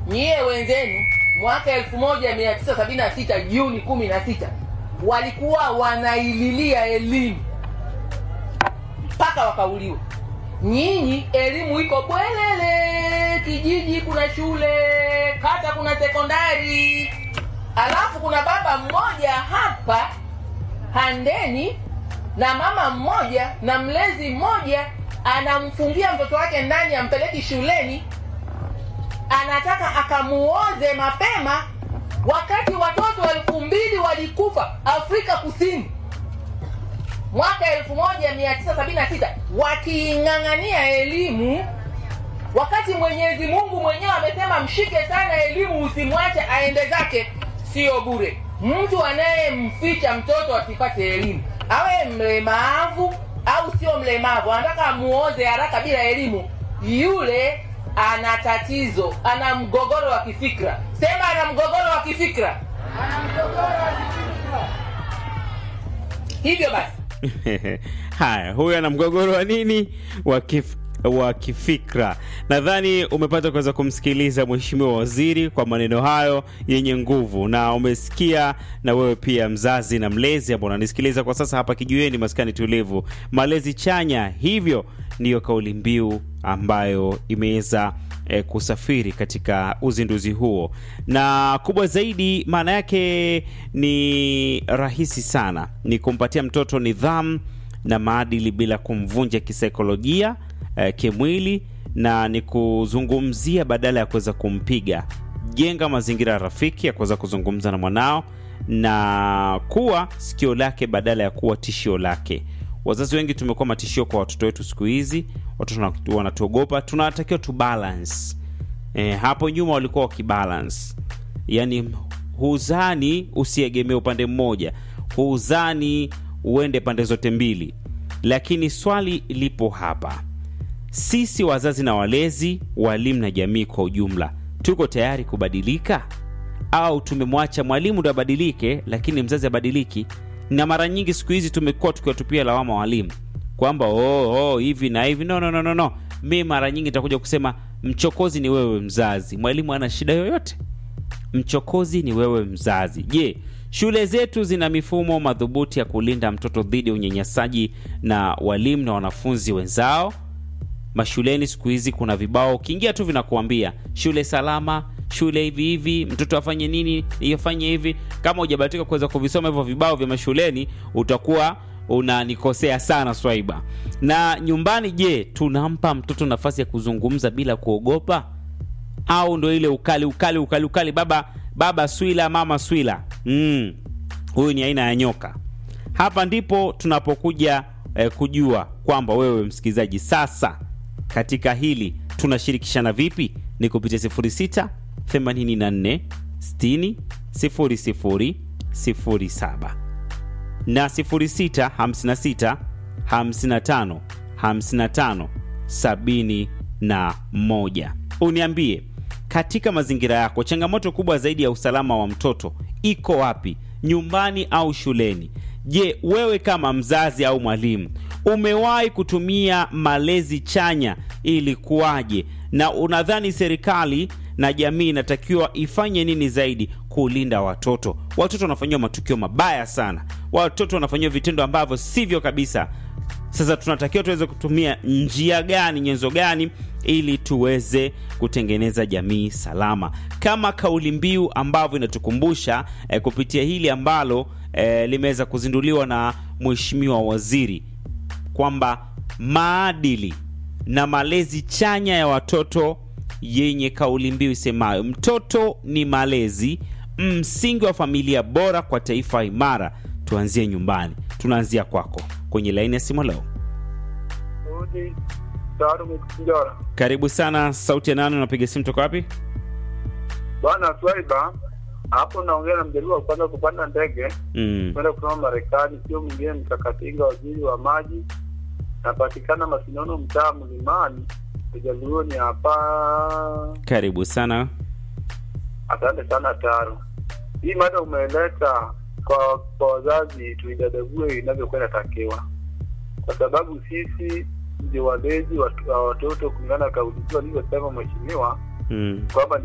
nyie wenzenu mwaka 1976 Juni 16 walikuwa wanaililia elimu mpaka wakauliwa. Nyinyi elimu iko bwelele, kijiji kuna shule, kata kuna sekondari, alafu kuna baba mmoja hapa Handeni na mama mmoja na mlezi mmoja anamfungia mtoto wake ndani, ampeleki shuleni, anataka akamuoze mapema, wakati watoto elfu mbili walikufa Afrika Kusini mwaka 1976 wakiing'ang'ania elimu, wakati Mwenyezi Mungu mwenyewe amesema mshike sana elimu, usimwache aende zake. Sio bure. Mtu anayemficha mtoto asipate elimu, awe mlemavu au sio mlemavu, anataka amuoze haraka bila elimu, yule ana tatizo, ana mgogoro wa kifikra. Sema ana mgogoro wa kifikra. Hivyo basi Haya, huyu ana mgogoro wa nini? Wa kif wa kifikra. Nadhani umepata kuweza kumsikiliza Mheshimiwa Waziri kwa maneno hayo yenye nguvu, na umesikia na wewe pia mzazi na mlezi ambao unanisikiliza kwa sasa hapa kijiweni, maskani tulivu, malezi chanya. Hivyo ndiyo kauli mbiu ambayo imeweza eh, kusafiri katika uzinduzi huo, na kubwa zaidi, maana yake ni rahisi sana, ni kumpatia mtoto nidhamu na maadili bila kumvunja kisaikolojia, eh, kimwili na ni kuzungumzia badala ya kuweza kumpiga. Jenga mazingira rafiki ya kuweza kuzungumza na mwanao na kuwa sikio lake badala ya kuwa tishio lake. Wazazi wengi tumekuwa matishio kwa watoto wetu siku hizi, watoto wana- wanatuogopa. Tunatakiwa tu balance. Eh, hapo nyuma walikuwa wakibalance, yaani huzani usiegemee upande mmoja, huzani uende pande zote mbili. Lakini swali lipo hapa, sisi wazazi na walezi, walimu na jamii kwa ujumla, tuko tayari kubadilika au tumemwacha mwalimu ndo abadilike, lakini mzazi abadiliki? Na mara nyingi siku hizi tumekuwa tukiwatupia lawama walimu kwamba oh, oh, hivi na hivi. No, no, no, no, no. Mi mara nyingi nitakuja kusema mchokozi ni wewe mzazi, mwalimu ana shida yoyote? Mchokozi ni wewe mzazi. Je, shule zetu zina mifumo madhubuti ya kulinda mtoto dhidi ya unyanyasaji na walimu na wanafunzi wenzao? Mashuleni siku hizi kuna vibao, ukiingia tu vinakuambia shule salama, shule hivi hivi, mtoto afanye nini, ifanye hivi. Kama hujabahatika kuweza kuvisoma hivyo vibao vya mashuleni, utakuwa unanikosea sana Swaiba. Na nyumbani, je, tunampa mtoto nafasi ya kuzungumza bila kuogopa, au ndo ile ukali ukali ukali ukali, baba baba swila, mama swila? Mm, huyu ni aina ya nyoka. Hapa ndipo tunapokuja eh, kujua kwamba wewe msikilizaji, sasa katika hili tunashirikishana vipi? Ni kupitia 06 84 60 00 07 na 06 56 55 55 71. Uniambie katika mazingira yako, changamoto kubwa zaidi ya usalama wa mtoto iko wapi, nyumbani au shuleni? Je, wewe kama mzazi au mwalimu umewahi kutumia malezi chanya ili kuwaje, na unadhani serikali na jamii inatakiwa ifanye nini zaidi kulinda watoto? Watoto wanafanyiwa matukio mabaya sana, watoto wanafanyiwa vitendo ambavyo sivyo kabisa. Sasa tunatakiwa tuweze kutumia njia gani, nyenzo gani, ili tuweze kutengeneza jamii salama, kama kauli mbiu ambavyo inatukumbusha eh, kupitia hili ambalo eh, limeweza kuzinduliwa na Mheshimiwa Waziri kwamba maadili na malezi chanya ya watoto yenye kauli mbiu isemayo mtoto ni malezi, msingi wa familia bora kwa taifa imara. Tuanzie nyumbani. Tunaanzia kwako kwenye laini ya simu leo. Rudi Salum Kijora. Karibu sana. Sauti ya nani? Unapiga simu toka wapi? Bwana Swaiba, hapo naongea na mjaribu wa kwanza kupanda ndege Mm. kwenda kusoma Marekani, sio mwingine Mtakatinga, waziri wa maji. Napatikana Masinono, mtaa Mlimani, Ujaluoni hapa. Karibu sana. Asante sana Taro. Hii mada umeleta kwa kwa wazazi, tuidadague inavyokuwa inatakiwa, kwa sababu sisi ndio walezi wa wa watoto kulingana na kauli mbiu alivyosema mheshimiwa Mm. kwamba